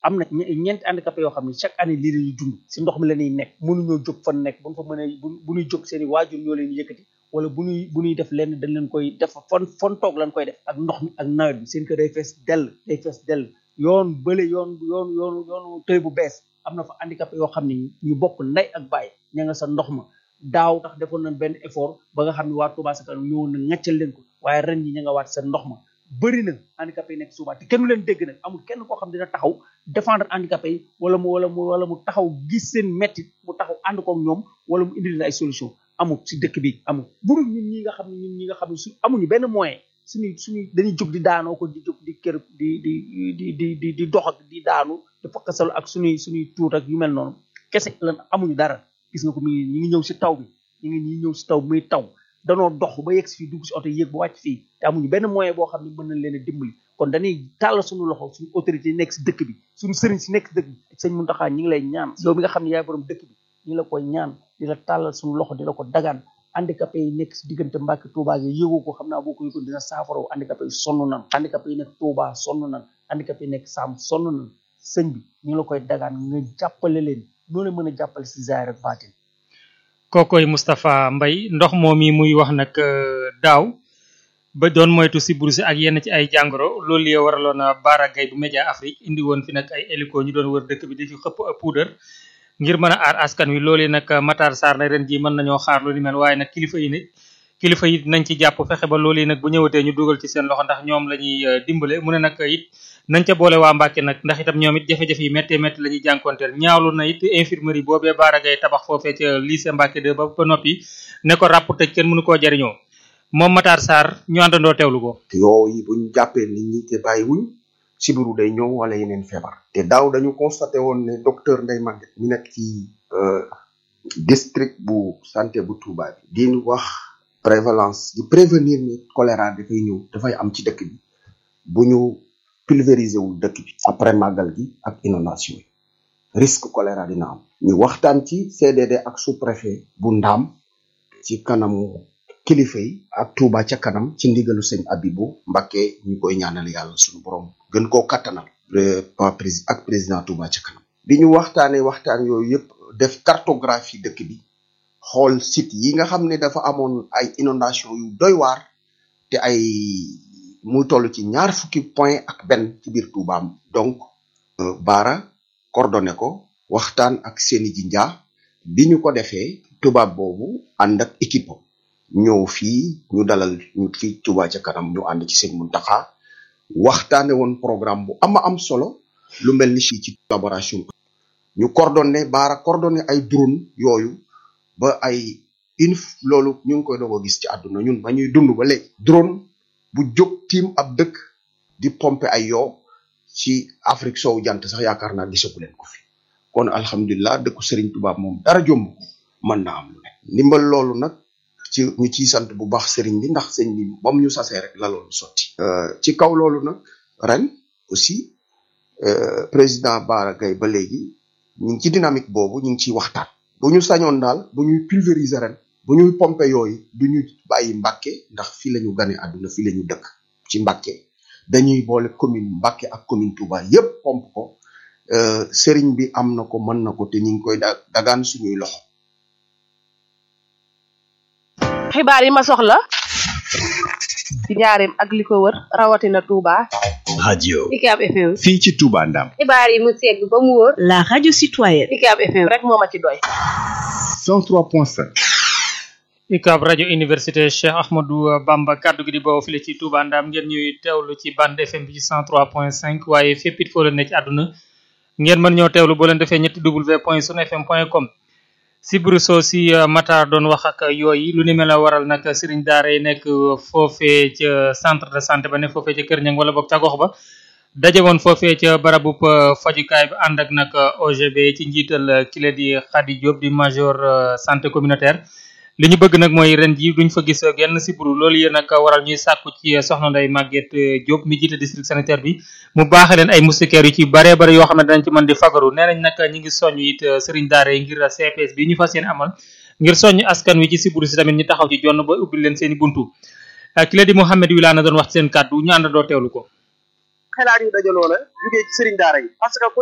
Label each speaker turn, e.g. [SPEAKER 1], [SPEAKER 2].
[SPEAKER 1] am na ñeenti handicapé yoo xam ne chaque année lii lañuy dund si ndox mi la ñuy nekk mënuñoo jóg fan nekk bu ñu fa mënee bu bu ñuy jóg seen i waajur ñoo leen yëkkati wala bu ñuy bu ñuy def lenn dañ leen koy def fon fon toog lañ koy def ak ndox mi ak nawet bi seen kër day fees dell day fees dell yoon bële yoon yoon yoon yoonu tëy bu bees am na fa handicapé yoo xam ne ñu bokk ndey ak baay ña nga sa ndox ma daaw tax defoon nañ benn effort ba nga xam ne waa Touba sa kanam ñëwoon na ngaccal leen ko waaye ren ñi ña nga waat sa ndox ma bëri na handicapé yi nekk Touba te kenn du leen dégg nag amul kenn koo xam dina taxaw défendre handicapé yi wala mu wala mu wala mu taxaw gis seen mettit mu taxaw ànd koog ñoom wala mu indi leen ay solution amul si dëkk bi amul burul ñun ñi nga xam ne ñun ñi nga xam ne su amuñu benn moyen suñuy suñuy dañuy jóg di daanoo ko di jóg di kër di di di di di di dox ak di daanu di fakkasalu ak suñuy suñuy tuut ak yu mel noonu kese lan amuñu dara gis nga ko mi ngi ñi ngi ñëw si taw bi ñi ngi ñi ñëw si taw bi muy taw danoo dox ba yegg si fii dugg si oto yéeg ba wàcc fii te amuñu benn moyen boo xam ne mën nañ leen a dimbali kon dañuy tàll suñu loxo suñu autorité yi nekk si dëkk bi suñu sëriñ si nekk si dëkk bi sëñ Mountakha ñi ngi lay ñaan yow mi nga xam ne yaay borom dëkk bi ñi ngi la koy ñaan di la tàllal suñu loxo di la ko dagaan handicapé yi nekk si diggante Mbàkke Touba gi yëgoo ko xam naa boo ko yëgoon dina saafaraw handicapé yi sonn nan handicapé yi nekk Touba sonn nan handicapé yi nekk Sam sonn nan sëñ bi ñu ngi la koy dagaan nga jàppale leen noonu mën a jàppale si zaahir ak baatin
[SPEAKER 2] kookoy Moustapha Mbaye ndox moom yi muy wax nag daaw ba doon moytu si si ak yenn ci ay jàngoro loolu yee waraloon a Bara Gaye bu Média Afrique indi woon fi nag ay hélico ñu doon wër dëkk bi di fi xëpp puudar ngir mën a aar askan wi loolu nag Matar Sarr na ren ji mën nañoo xaar lu ni mel waaye nag kilifa yi nit kilifa yi nañ ci jàpp fexe ba loolu yi nag bu ñëwatee ñu dugal ci seen loxo ndax ñoom la ñuy dimbale mu ne nag it nañ ca boole waa Mbàkke nag ndax itam ñoom it jafe-jafe yi méttee métti la ñuy jànkonteel ñaawlu na it infirmerie boobee Bara Gaye tabax foofee ca lycée Mbàkke de ba ba noppi ne ko ràpp tëj kenn mënu koo jariñoo moom Matar Sarr ñu àndandoo teewlu ko
[SPEAKER 3] yooyu buñ jàppee nit ñi te bàyyiwuñ sibiru day ñëw wala yeneen feebar te daaw dañu constaté woon ne docteur Ndeye Maguette mi nekk ci district bu santé bu Touba bi di wax prévalence di prévenir ni choléra dafay ñëw dafay am ci dëkk bi bu ñu pulvériser wul dëkk bi après màggal gi ak inondation yi risque choléra dina am ñu waxtaan ci CDD ak sous-préfet bu ndaam ci kanamu kilifa yi ak Touba ca kanam ci ndigalu sëñ Abibu Mbakke ñu koy ñaanal yàlla suñu borom gën koo kattanal ak président Touba ca kanam bi ñu waxtaanee waxtaan yooyu yëpp def cartographie dëkk bi xool site yi nga xam ne dafa amoon ay inondation yu doy waar te ay muy toll ci ñaar fukki point ak benn ci biir Touba donc Bara coordonné ko waxtaan ak seeni ji njaa bi ñu ko defee tubaab boobu ànd ak équipe ñëw fii ñu dalal ñu fii Touba ca kanam ñu ànd ci seen Muntaxa waxtaane woon programme bu ama am solo lu mel ni ci ci collaboration ñu coordonné Bara coordonné ay drone yooyu ba ay une loolu ñu ngi koy doog a gis ci àdduna ñun ba ñuy dund ba léegi drone bu jóg tiim ab dëkk di pomper ay yoo ci Afrique soowu jant sax yaakaar naa gisagu leen ko fi kon alhamdulilah dëkku Serigne Touba moom dara jomb mën na am lu ne ndimbal loolu nag ci ñu ciy sant bu baax Serigne bi ndax sëñ bi bam ñu sasee rek la loolu sotti ci kaw loolu nag ren aussi président Bara Gaye ba léegi ñu ngi ci dynamique boobu ñu ngi ciy waxtaan bu ñu sañoon daal bu ñuy pulvériser ren bu ñuy pomper yooyu du ñu bàyyi Mbàkke ndax fii la ñu gane àdduna fii la ñu dëkk ci Mbàkke dañuy boole commune Mbàkke ak commune Touba yépp pompe ko sëriñ bi am na ko mën na ko te ñu ngi koy da dagaan suñuy loxo
[SPEAKER 4] xibaar yi ma soxla ci njaareem ak li ko wër rawatina Touba.
[SPEAKER 5] radio
[SPEAKER 6] UCAB FM.
[SPEAKER 5] fii ci Touba Ndam
[SPEAKER 6] xibaar yi mu segg ba mu wóor.
[SPEAKER 7] la radio citoyenne.
[SPEAKER 4] UCAB FM rek moo ma ci doy.
[SPEAKER 5] 103.5
[SPEAKER 2] UCAB rajo université Cheikh Ahmadou Bamba kaddu gi di bawoo file ci Touba Ndam ngeen ñuy teewlu ci bande FM bi ci 103.5 waaye fépp it foo leen ne ci àdduna ngeen mën ñoo teewlu boo leen defee ñetti w point sunfm point com si Brusso si Matar doon wax ak yooyu lu ni mel a waral nag sëriñ daara yi nekk foofee ca centre de santé ba ne foofee ca Kër Ñang wala boog ca gox ba daje woon foofee ca barabub fajukaay bi ànd ak nag OGB ci njiital kile di Khady Diop di major santé communautaire li ñu bëgg nag mooy ren ji duñ fa gis genn sibru loolu yéen nag waral ñuy sàkku ci soxna Ndeye Maguette Diop mi jiite district sanitaire bi mu baaxe leen ay moustiquaires yu ci bare bare yoo xam ne danañ ci mën di fagaru nee nañ nag ñi ngi soññ it sëriñ daara yi ngir CPS bi ñu fas yéene amal ngir soññ askan wi ci sibru si tamit ñu taxaw ci jonn ba ubbil leen seen i buntu ki la di Mouhamed Wilane doon wax seen kàddu ñu àndandoo teewlu ko
[SPEAKER 8] xelaat yu dajaloo la jugee ci sëriñ daara yi parce que ku